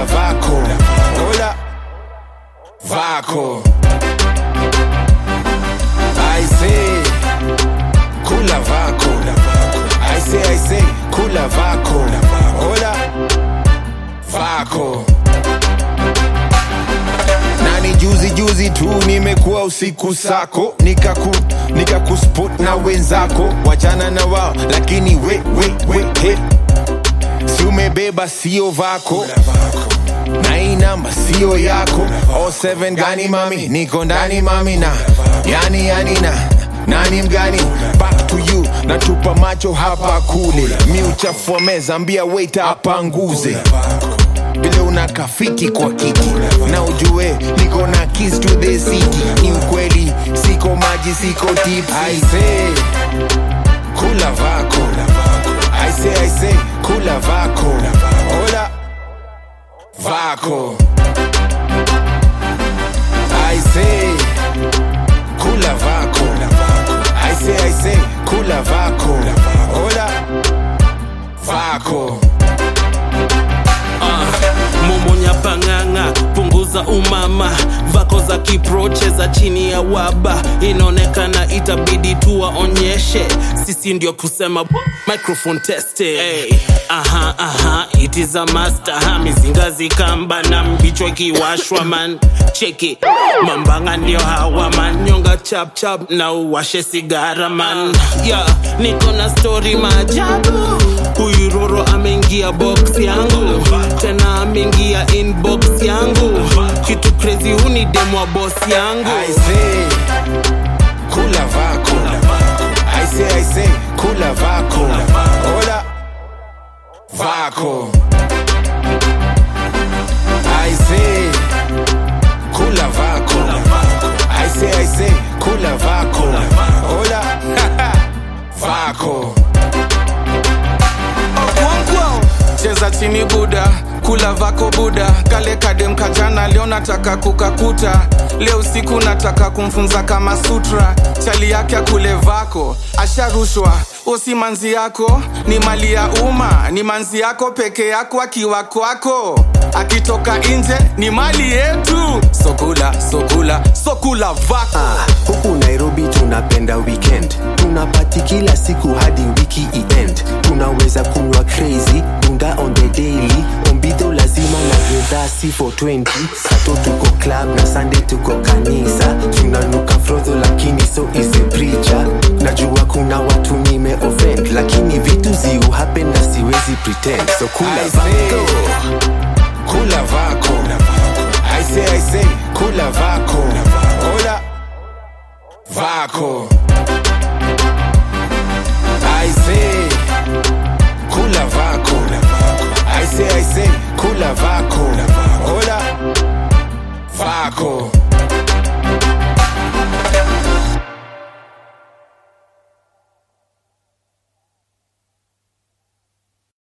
vako Hola vako I say kula vako I say I say kula vako Hola vako nani juzi juzi tu nimekuwa usiku sako nikaku nikakuspot na wenzako wachana na wao lakini we we we he si umebeba sio vako na hii namba sio yako 07 gani mami niko ndani mami na yani yani na nani mgani back to you natupa macho hapa kule mi uchafua meza ambia waiter apanguze vile una kafiki kwa kiki na ujue niko na keys to the city ni ukweli siko maji siko tips I say kula vako I say I say kula vako hola vako I say kula vako I say I say kula vako hola vako momonya pang'ang'a punguza umama vako za kiproche za chini ya waba inaonekana itabidi tuwaonyeshe sisi ndio kusema bu- microphone tested hey. aha aha it is a master ha mizinga zikamba na mbichwa ikiwashwa man cheki mambanga ndio hawa man nyonga chap chap na uwashe sigara man yeah, niko na story maajabu huyu roro ameingia box yangu tena ameingia inbox yangu kitu crazy huni demwa boss yangu I say kula vako I say I say kula vako hola vako I say kula vako I say I say kula vako hola vako Okonkwo. cheza chini buda kula vako buda kale kadem kajana leo nataka kukakuta leo usiku nataka kumfunza kama sutra chali yake akule vako asharushwa usi manzi yako ni mali ya umma ni manzi yako peke yako akiwa kwako akitoka nje ni mali yetu sokula sokula sokula vako Ah, huku nairobi tunapenda weekend tunapati kila siku hadi wiki iend tunaweza kunywa crazy dunda on the daily ombidho lazima na gedhasi for 20 sato tuko club na sunday tuko kanisa tunanuka frodho lakini so is a preacher najua kuna watu nime offend lakini vitu ziu happen na siwezi pretend so kula I say vako kula vako I say I say kula vako hola vako I say kula vako I say I say kula vako hola vako